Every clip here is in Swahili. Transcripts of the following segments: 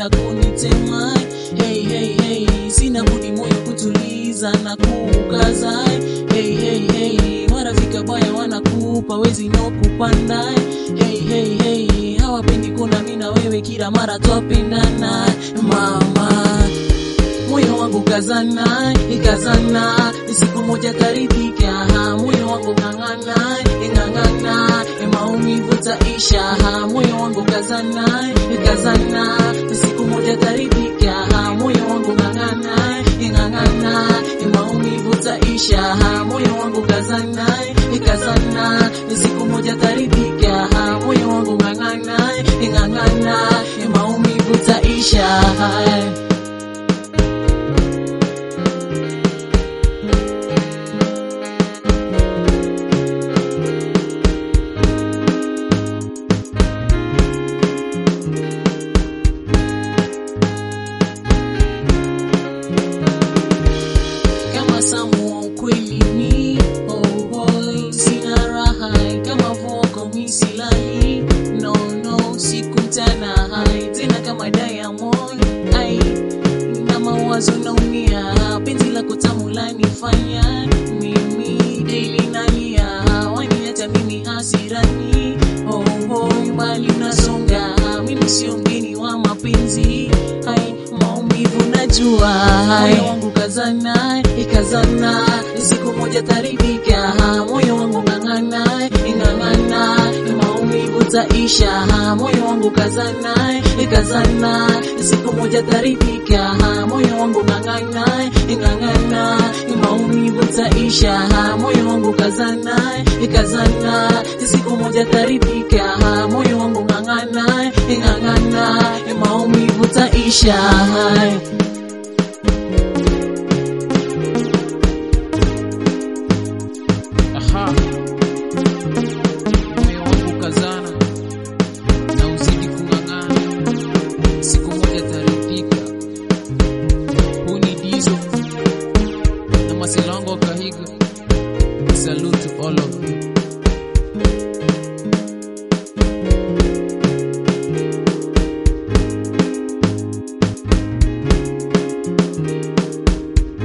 na kunitema hey, hey, hey. sina budi moyo kutuliza na kukaza hey, hey, hey. marafika baya wanakupa wezi no kupanda hey, hey, hey. hawapendi kuna mi na wewe kila mara twapendana mama moyo wangu kazana ikazana siku moja taridhika moyo wangu ng'ang'ana ing'ang'ana maumivu taisha moyo wangu kazana ikazana siku moja taridhika moyo wangu ng'ang'ana ing'ang'ana maumivu taisha moyo wangu kazana ikazana siku moja taridhika moyo wangu ng'ang'ana ing'ang'ana maumivu taisha kama samu wa ukweli ni oh boy, sina raha kama voko misilali no no sikutana hai tena kama Diamond ai na mawazo naumia penzi lako tamu lanifanya mimi daily nalia wani hata mimi hasirani oh boy mbali nasonga mimi sio mgeni wa mapenzi hai maumivu najua moyo wangu kazana ikazana siku moja taridhika moyo wangu ng'ang'ana ing'ang'ana maumivu taisha moyo wangu kazana ikazana siku moja taridhika moyo wangu ng'ang'ana ing'ang'ana maumivu taisha moyo wangu kazana ikazana siku moja taridhika moyo wangu ng'ang'ana ing'ang'ana maumivu taisha Aha. Moyo wangu kazana na uzidi kung'ang'ana, siku moja taridhika. Huu ni Dizo na masela wangu wa Kahiga. Salute to all of you.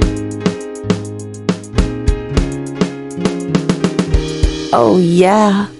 Oh, yeah.